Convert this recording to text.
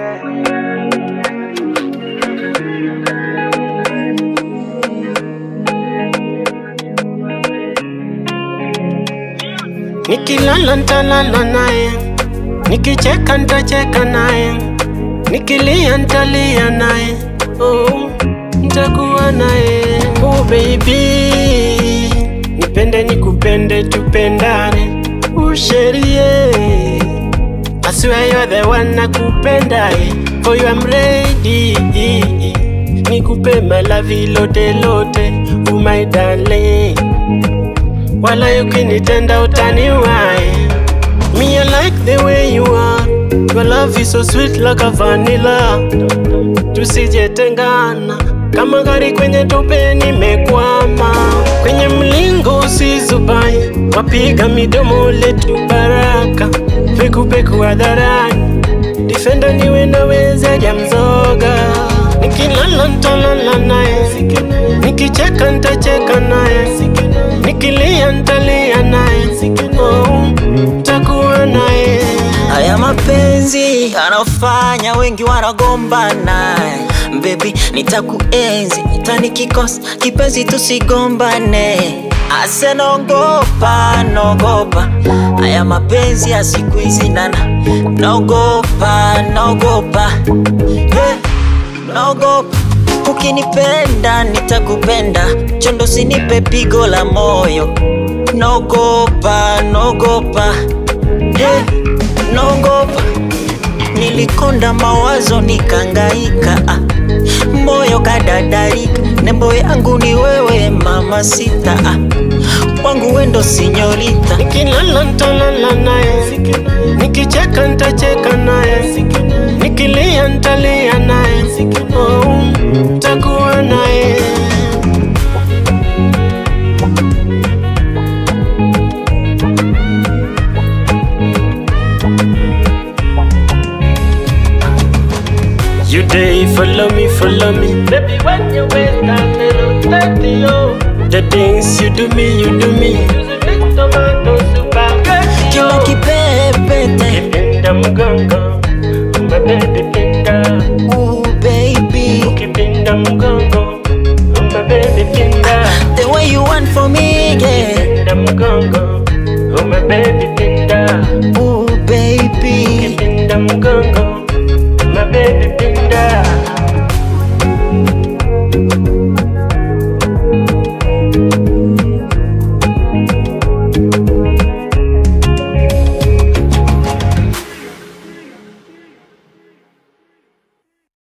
Nikilala ntalala naye, nikicheka ntacheka naye, nikilia ntalia naye, oh, ntakuwa naye. Oh baby, nipende nikupende, tupendane, usherie I swear you're the one nakupenda eh. For you I'm ready Nikupe malavi lote lote Oh my darling Wala ukinitenda utaniwai Me I like the way you are Your love is so sweet like a vanilla Tusijetengana kama gari kwenye tope nimekwama Kwenye mlingo usizubai Wapiga midomo letu baraka Pekupeku hadharani Defender niwe naweza jamzoga Nikilala ntalala naye Nikicheka ntacheka naye Nikilia ntalia naye Oh, takuwa naye Haya mapenzi anafanya wengi wanagombana Baby nitakuenzi itanikikosa kipenzi tusigombane Ase naogopa naogopa haya mapenzi ya siku hizi nana naogopa naogopa yeah, naogopa ukinipenda nitakupenda chondo sinipe pigo la moyo naogopa naogopa yeah, naogopa nilikonda mawazo nikangaika ah. moyo kadadarika nembo yangu ni wewe mama sita ah. wangu wendo sinyorita Nikilala ntalala naye Nikicheka ntacheka naye Nikilia ntalia naye Oh, takuwa naye You day follow me, follow me Baby when you wait that little dirty yo The things you do me, you do me You the big tomato spaghetti kila yo kipepete Kipinda mgongo, my baby pinda